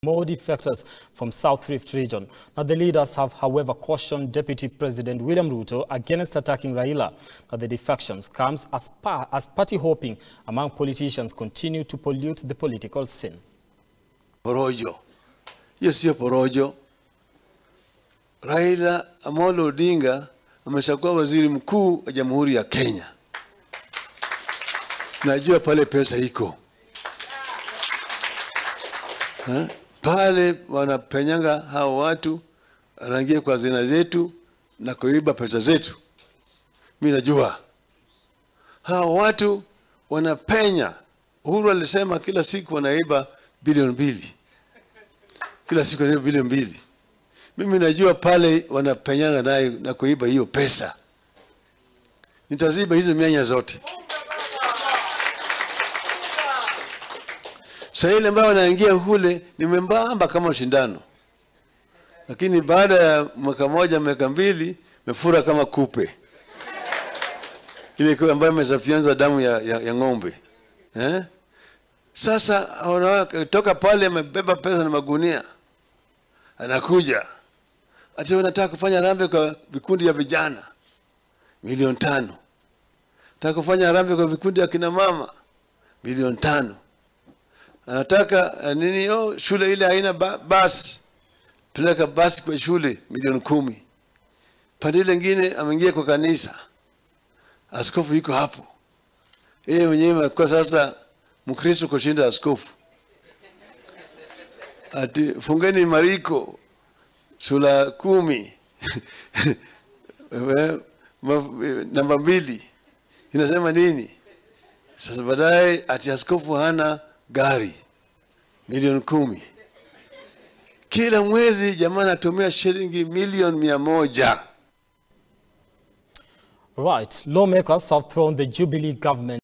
more defectors from South Rift region. Now, the leaders have, however, cautioned Deputy President William Ruto against attacking Raila. Now, the defections comes as, par as party hopping among politicians continue to pollute the political scene. Porojo. Hiyo sio porojo. Raila Amolo Odinga ameshakuwa waziri mkuu wa Jamhuri ya Kenya. Najua pale pesa iko ha? Pale wanapenyanga hao watu, wanaingia kwa zina zetu na kuiba pesa zetu. Mi najua hao watu wanapenya. Uhuru alisema kila siku wanaiba bilioni mbili, kila siku wanaiba bilioni mbili. Mimi najua pale wanapenyanga naye na kuiba hiyo pesa. Nitaziba hizo mianya zote. Sasa ile ambayo wanaingia kule ni membamba kama shindano, lakini baada ya mwaka moja miaka mbili mefura kama kupe ile kwa ambayo imesafyanza damu ya, ya, ya ng'ombe eh? Sasa toka pale amebeba pesa na magunia, anakuja ati wanataka kufanya rambe kwa vikundi ya vijana milioni tano, nataka kufanya rambe kwa vikundi ya kina mama milioni tano anataka uh, nini oh, shule ile haina ba basi, peleka basi kwa shule milioni kumi. Pande ile ingine ameingia kwa kanisa, askofu yuko hapo, yeye mwenyewe amekuwa sasa Mkristo kushinda askofu. Ati fungeni Mariko sura kumi namba mbili inasema nini? Sasa baadaye ati askofu hana gari milioni kumi kila mwezi, jamaa anatumia shilingi milioni mia moja. Right, lawmakers have thrown the Jubilee government